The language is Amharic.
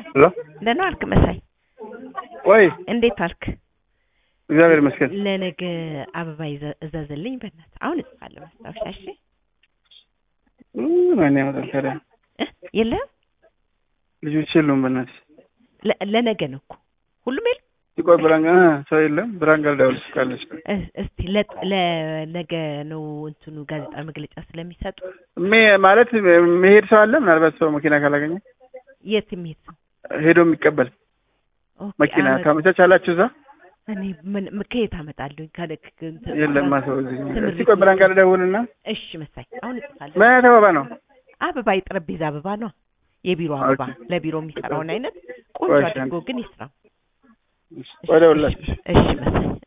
ሄሎ ደህና ዋልክ መሳይ? ወይ እንዴት ዋልክ? እግዚአብሔር ይመስገን። ለነገ አበባ ይዘ- እዘዝልኝ በእናትህ። አሁን እጽፋለሁ ማስታወሻ። እሺ ማን ያመጣል ታዲያ? እ? የለህም? ልጆች የሉም። በእናትሽ ለ- ለነገ ነው እኮ ሁሉም የለም። ቆይ ብራን ጋ ሰው የለም። ብራን ጋር ልደውልልሽ ካለች እ- እስቲ ለ- ለነገ ነው እንትኑ ጋዜጣ መግለጫ ስለሚሰጡ ሜ- ማለት መሄድ ሰው አለ። ምናልባት ሰው መኪና ካላገኘ የት የሚሄድ ሰው ሄዶ የሚቀበል ኦኬ፣ መኪና አመ- ታመቻቻላችሁ እዛ? እኔ ምን ምን- ከየት አመጣለሁ? ካለ ክ- እንትን- የለማ ሰው እዚህ። ትምህርት እስቲ ቆይ ብራን ጋር ልደውልና እሺ መሳይ፣ አሁን እጽፋለሁ። ምን አይነት አበባ ነው? አበባ የጠረጴዛ አበባ ነው፣ የቢሮ አበባ ኦኬ። ለቢሮ የሚሰራውን አይነት ቆንጆ ቆይ እሺ፣ አድርጎ ግን ይስራው። ቆይ እደውልላችሁ። እሺ መሳይ